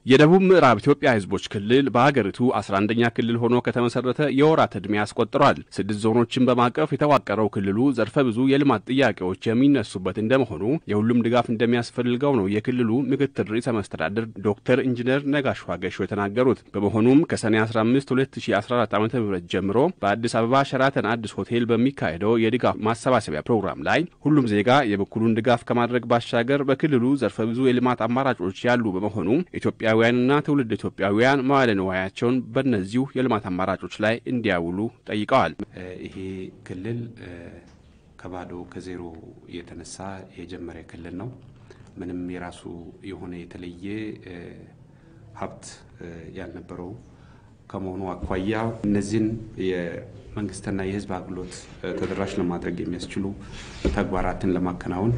የደቡብ ምዕራብ ኢትዮጵያ ሕዝቦች ክልል በሀገሪቱ 11ኛ ክልል ሆኖ ከተመሰረተ የወራት ዕድሜ አስቆጥሯል። ስድስት ዞኖችን በማቀፍ የተዋቀረው ክልሉ ዘርፈ ብዙ የልማት ጥያቄዎች የሚነሱበት እንደመሆኑ የሁሉም ድጋፍ እንደሚያስፈልገው ነው የክልሉ ምክትል ርዕሰ መስተዳድር ዶክተር ኢንጂነር ነጋሽ ዋገሾ የተናገሩት። በመሆኑም ከሰኔ 15 2014 ዓ ም ጀምሮ በአዲስ አበባ ሸራተን አዲስ ሆቴል በሚካሄደው የድጋፍ ማሰባሰቢያ ፕሮግራም ላይ ሁሉም ዜጋ የበኩሉን ድጋፍ ከማድረግ ባሻገር በክልሉ ዘርፈ ብዙ የልማት አማራጮች ያሉ በመሆኑ ኢትዮጵያ ኢትዮጵያውያንና ትውልድ ኢትዮጵያውያን መዋለ ንዋያቸውን በእነዚሁ የልማት አማራጮች ላይ እንዲያውሉ ጠይቀዋል። ይሄ ክልል ከባዶ ከዜሮ የተነሳ የጀመረ ክልል ነው። ምንም የራሱ የሆነ የተለየ ሀብት ያልነበረው ከመሆኑ አኳያ እነዚህን የመንግስትና የሕዝብ አገልግሎት ተደራሽ ለማድረግ የሚያስችሉ ተግባራትን ለማከናወን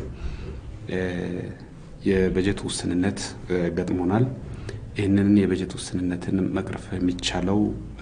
የበጀት ውስንነት ገጥሞናል። ይህንን የበጀት ውስንነትን መቅረፍ የሚቻለው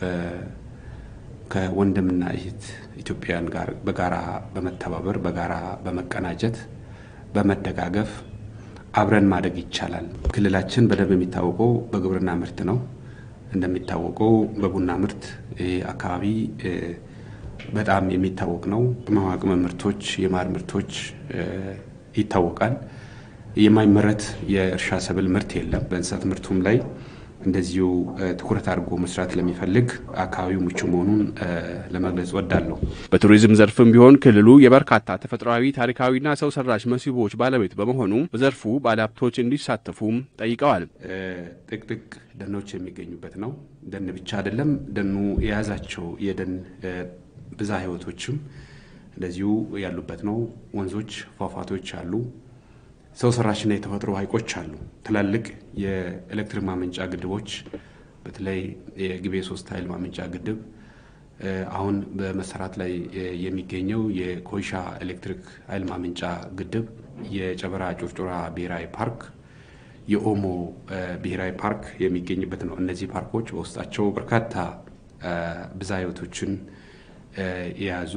ከወንድምና እህት ኢትዮጵያውያን ጋር በጋራ በመተባበር በጋራ በመቀናጀት በመደጋገፍ አብረን ማደግ ይቻላል። ክልላችን በደንብ የሚታወቀው በግብርና ምርት ነው። እንደሚታወቀው በቡና ምርት ይህ አካባቢ በጣም የሚታወቅ ነው። ቅመማ ቅመም ምርቶች፣ የማር ምርቶች ይታወቃል። የማይመረት የእርሻ ሰብል ምርት የለም። በእንስሳት ምርቱም ላይ እንደዚሁ ትኩረት አድርጎ መስራት ለሚፈልግ አካባቢው ምቹ መሆኑን ለመግለጽ ወዳለሁ። በቱሪዝም ዘርፍም ቢሆን ክልሉ የበርካታ ተፈጥሯዊ ታሪካዊና ሰው ሰራሽ መስህቦች ባለቤት በመሆኑ በዘርፉ ባለሀብቶች እንዲሳተፉም ጠይቀዋል። ጥቅጥቅ ደኖች የሚገኙበት ነው። ደን ብቻ አይደለም፣ ደኑ የያዛቸው የደን ብዝሃ ሕይወቶችም እንደዚሁ ያሉበት ነው። ወንዞች፣ ፏፏቴዎች አሉ። ሰው ሰራሽና የተፈጥሮ ሐይቆች አሉ። ትላልቅ የኤሌክትሪክ ማመንጫ ግድቦች በተለይ የግቤ ሶስት ኃይል ማመንጫ ግድብ አሁን በመሰራት ላይ የሚገኘው የኮይሻ ኤሌክትሪክ ኃይል ማመንጫ ግድብ፣ የጨበራ ጩርጩራ ብሔራዊ ፓርክ፣ የኦሞ ብሔራዊ ፓርክ የሚገኝበት ነው። እነዚህ ፓርኮች በውስጣቸው በርካታ ብዝሃ ሕይወቶችን የያዙ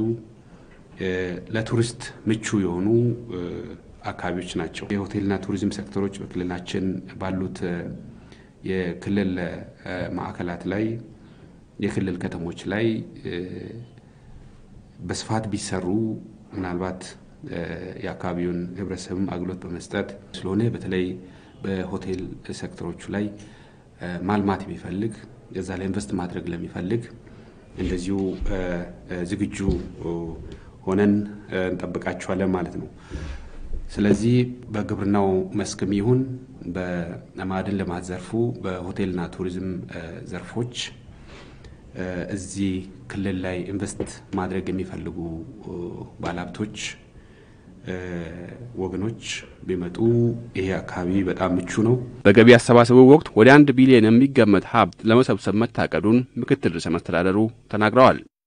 ለቱሪስት ምቹ የሆኑ አካባቢዎች ናቸው። የሆቴልና ቱሪዝም ሴክተሮች በክልላችን ባሉት የክልል ማዕከላት ላይ የክልል ከተሞች ላይ በስፋት ቢሰሩ ምናልባት የአካባቢውን ሕብረተሰብም አገልግሎት በመስጠት ስለሆነ በተለይ በሆቴል ሴክተሮቹ ላይ ማልማት የሚፈልግ እዛ ላይ ኢንቨስት ማድረግ ለሚፈልግ እንደዚሁ ዝግጁ ሆነን እንጠብቃቸዋለን ማለት ነው። ስለዚህ በግብርናው መስክም ይሁን በማዕድን ልማት ዘርፉ በሆቴልና ቱሪዝም ዘርፎች እዚህ ክልል ላይ ኢንቨስት ማድረግ የሚፈልጉ ባለሀብቶች ወገኖች ቢመጡ ይሄ አካባቢ በጣም ምቹ ነው። በገቢ አሰባሰቡ ወቅት ወደ አንድ ቢሊዮን የሚገመት ሀብት ለመሰብሰብ መታቀዱን ምክትል ርዕሰ መስተዳደሩ ተናግረዋል።